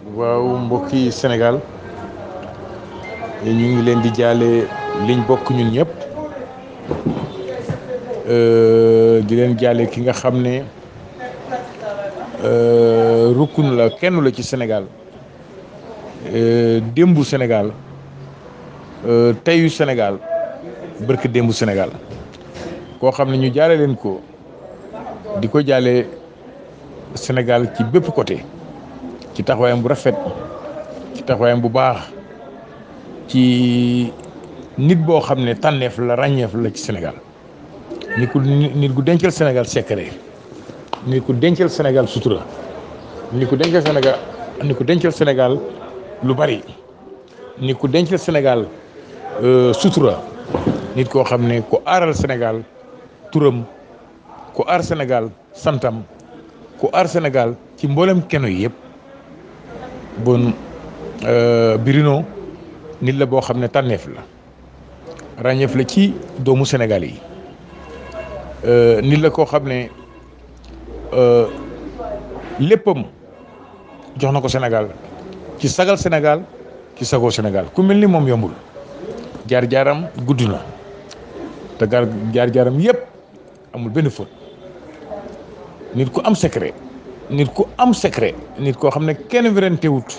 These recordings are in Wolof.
waaw mbokki Sénégal ñu ngi leen di jaale liñ bokk ñun ñëpp di leen jaale ki nga xam ne rukkun la kenn la ci Sénégal démbu Sénégal teyu Sénégal bërk démbu Sénégal koo xam ne ñu jaale leen ko di ko jaale Sénégal ci bépp côté ci taxawaayam bu rafet ci taxawaayam bu baax ci nit boo xam ne tànneef la ràññeef la ci Sénégal nit ku nit ku dencal Sénégal secret nit ku dencal Sénégal sutura nit ku dencal Sénégal nit ku dencal Sénégal lu bari nit ku dencal Sénégal sutura nit koo xam ne ku aaral Sénégal turam ku aar Sénégal santam ku aar Sénégal ci mboolem keno yi yëpp bon Bruno nit la boo xam ne tànneef la ràññeef la ci doomu Sénégal yi nit la koo xam ne léppam jox na ko Sénégal ci sagal Sénégal ci sagoo Sénégal ku mel ni moom yombul jaar-jaaram gudd na te gar jaar-jaaram yëpp amul benn faute nit ku am secret nit ku am secret nit koo xam ne kenn werante wut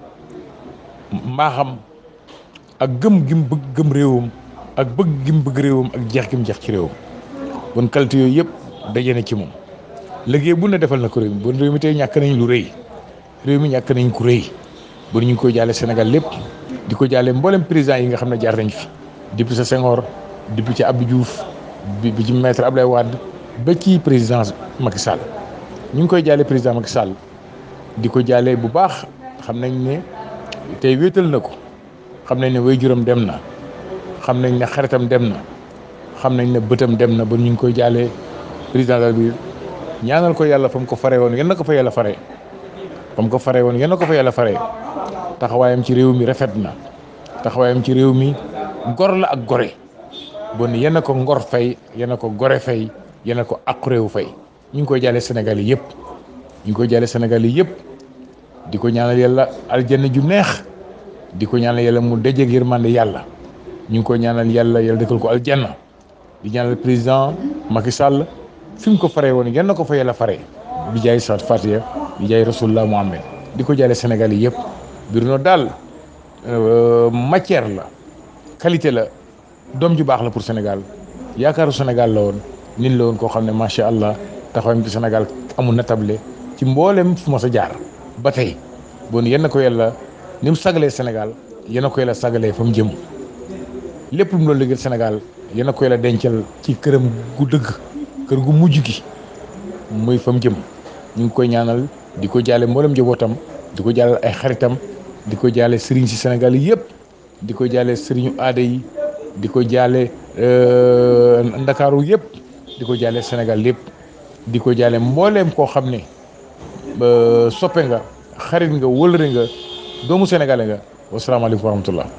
mbaaxam ak gëm gim bëgg gëm réewam ak bëgg gim bëgg réewam ak jeex gim jeex ci réewam bon qualité yooyu yëpp daje na ci moom liggéey bu ne defal na ko réew mi bon réew mi tey ñàkk nañ lu rëy réew mi ñàkk nañ ku rëy bon ñu ngi koy jaale Sénégal lépp di ko jaale mboolem président yi nga xam ne jaar nañ fi depuis sa Senghor depuis ci Abdou Diouf bi ci maître Abdoulaye Wade ba ci président Macky Sall ñu ngi koy jaale président Macky Sall di ko jaale bu baax xam nañ ne tey wéetal na ko xam nañ ne waajuram dem na xam nañ ne xaritam dem na xam nañ ne bëtam dem na ba ñu ngi koy jaale président bi ñaanal ko yàlla fa mu ko fare woon yal na ko fa yàlla fare fa mu ko fare woon yal na ko fa yàlla fare taxawaayam ci réew mi rafet na taxawaayam ci réew mi gor la ak gore bon yal na ko ngor fay yal na ko gore fay yal na ko àqu réew fay ñu ngi koy jaale Sénégal yi yëpp ñu ngi koy jaale Sénégal yi yëpp di ko ñaanal yàlla aljanna ju neex di ko ñaanal yàlla mu dajeeg yërmande yàlla ñu ngi koy ñaanal yàlla yàlla dëkkal ko aljanna di ñaanal président Macky Sall fi mu ko faree woon yal na ko fa yàlla faree bi jaay sat Fatiha bi jaay Rasulullah Muhammad di ko jaale Sénégal yi yëpp Bruno daal matière la qualité la doom ju baax la pour Sénégal yaakaaru Sénégal la woon nit la woon koo xam ne macha allah taxawam ci Sénégal amul natable ci mboolem fu ma sa jaar ba tey bon yenn na ko yàlla ni mu sagalee Sénégal yenn na ko yàlla sagalee fa mu jëm lépp lu mu doon liggéeyal Sénégal yenn na ko yàlla dencal ci këram gu dëgg kër gu mujj gi muy fa mu jëm ñu ngi koy ñaanal di ko jaale mboolem njabootam di ko jaale ay xaritam di ko jaale sëriñ si Sénégal yi yëpp di ko jaale sëriñu aada yi di ko jaale ndakaaru yëpp di ko jaale Sénégal yëpp di ko jaale mbooleem koo xam ne soppe nga xarit nga wëlëre nga doomu sénégalais nga wasalaamaaleykum wa rahmatullah